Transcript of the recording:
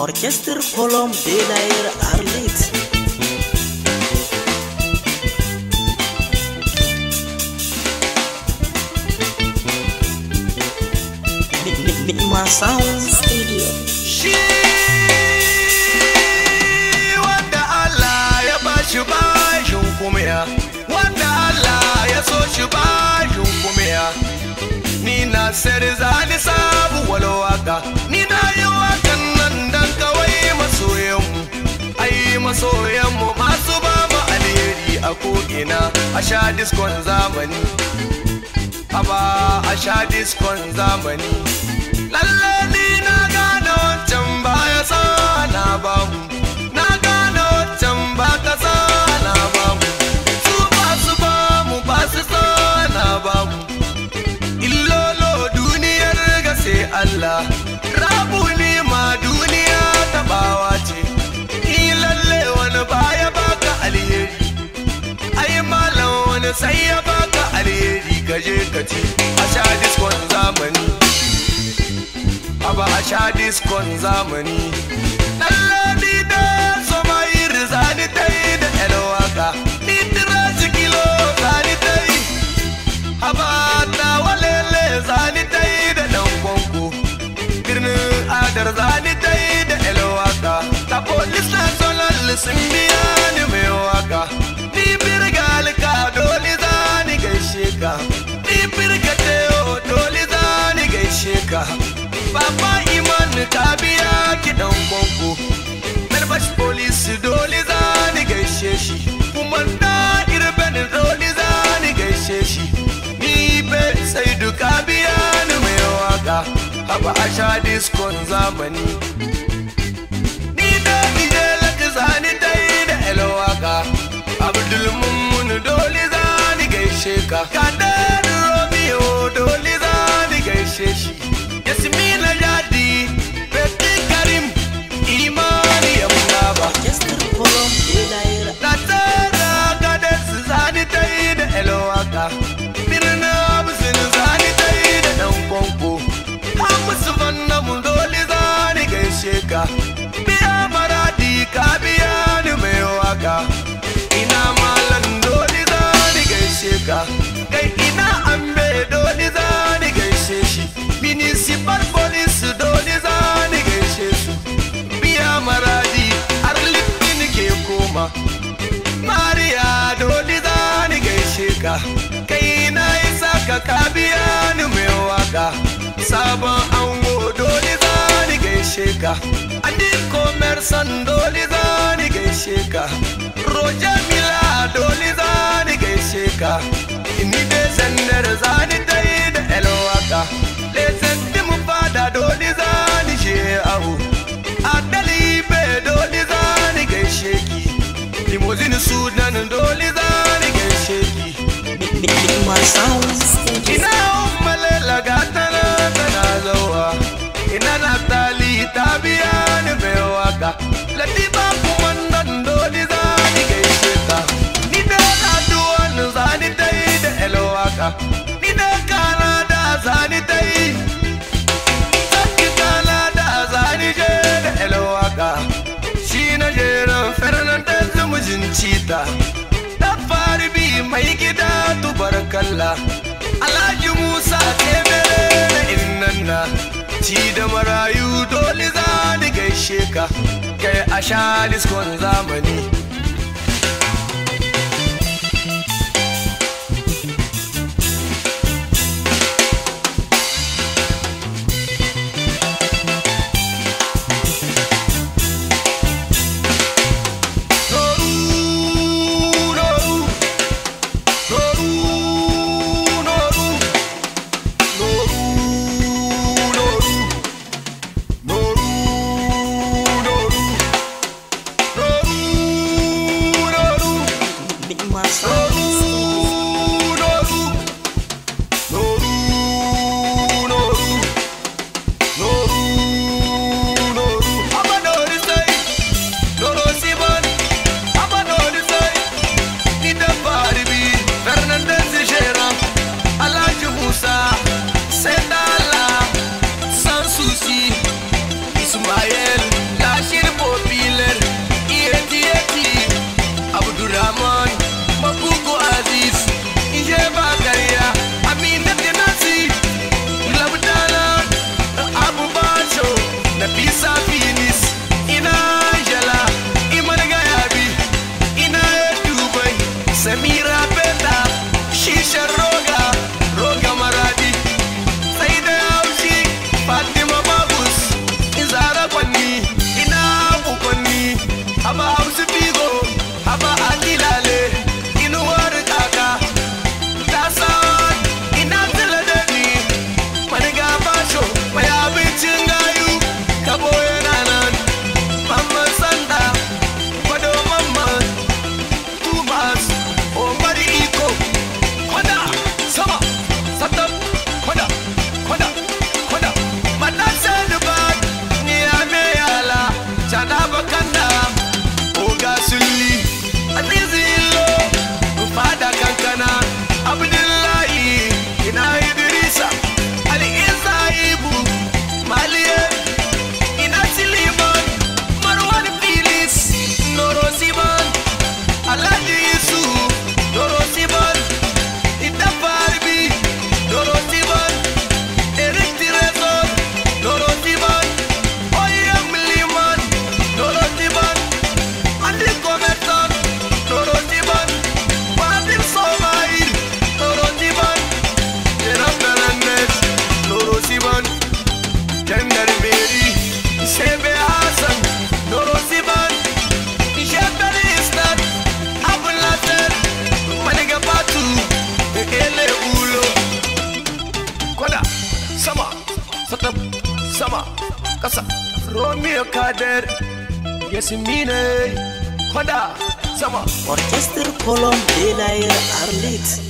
Orchestre Colombe de l'Air Arlit. Nima Sound Studio. Shi wanda Allah ya bashi bashin kumiya, wanda Allah ya so shi bashin kumiya. Ni na sari zani sabu walwaka, ni na yi wakan nan dan kawai masoyanmu. Ai masoyanmu masu ba mu alheri a ko'ina a sha diskon zamani. Aba a sha diskon zamani. lalle ni na gane wancan baya sana bamu na gane wancan ba ka sana bamu su ba su bamu ba su sana bamu illolo duniyar ga sai Allah rabu ni ma duniya tabawa ce ni lalle wani baya baka alheri ai malam wani sai ya baka alheri kaje ka ci a sha diskon zamani Aba a sha diskon zamani Ɗalladi da soma iri zani ta yi da ƴar waka Ni tira kilo zani ta yi Aba ta walele zani ta yi da ɗan kwanko Birnin adar zani ta yi da ƴar waka Ta polis na solal sun biya ni mai waka Ni birga alka dole zani gaishe ka Ni birga teo dole zani gaishe ka Baba Iman ta biya kiɗan kwanko Melbash Police dole za ni gaishe shi Kuma da irben dole za ni gaishe shi Ni be sai duka biya ni mai waka Haba a sha diskon zamani Ni da DJ Lati zani ta yi da elwaka Abdul Mummun dole za ni gaishe ka Kadar Romeo dole za ni gaishe shi Yasmina Jadi, Betty Karim, Imani Yamnaba. Orchestre Colombe de l'Air Na tsara gadar su zani ta yi da elwaka. Birnin Abusin zani ta yi da ɗan kwanko. Hamisu vanna mu dole zani gaishe ka. Biya maradi ka biya ni mai waka. Ina malan dole zani gaishe ka. Kai ina ambe dole zani gaishe shi. Municipal police dole zani gaishe su. Biya maradi har littin ke koma. Mariya dole zani gaishe ka. Kai na isa ka ka biya ni mai waka. Sabon ango dole zani gaishe ka. Andi komersan dole zani gaishe ka. Roger Mila dole zani gaishe ka. Ni dai sandar zani dai da elwaka. Lesan mu fada dole zani she abu. Adali be dole zani gaishe ki. Limousine Sudan dole zani gaishe ki. Nima Sound Studio. Ina ummalela gatana tana zauwa Ina Naftali ta biya ni mai waka Latifa kumandan dole zani gaishe ta Ni da Raduwan zani ta yi da elwaka Ni da Kanada zani ta yi Saki Kanada zani je da elwaka Shi na jerin Fernandez mijin cita Ta fari bi mai gida tubarkalla Alhaji Musa temere na innanna Ci da marayu dole za ni gaishe ka Kai a sha diskon zamani Noru, noru, noru, noru, noru, noru, noru, noru, noru, noru. Nima Sound Ismael, la samira beta shishan roga roga maradi sai da haushi fatima babus izara kwanni ina kukwanni haba hausu figo haba akilale inuwar kaka ta sawa ina tila da ni maniga basho mai abincin gayu kabo yana nan mamman sanda kwado mamman tumas omar iko kwada sama satam kwada kwada kwada mata sani ba ni ya me yala chada bakanda oga sulli azizi illo fada kankana abdullahi ina idrisa ali isa ibu maliye ina siliman marwan filis noro siman alhaji isu noro siman ita farbi noro siman erik tireson noro siman oyem liman noro siman andi komerson noro siman wadim somail noro siman Jeram Fernandez, Noro Siman, Kendar Beri, Sebe Hassan, Noro Siman, Shepard Istat, Abu Nasser, Maniga Batu, Ele Ulo. Kwada, sama, satab, sama, kasa, Romeo Kader, Yasmine, kwada, sama. Orchestre Colombe de la Arlit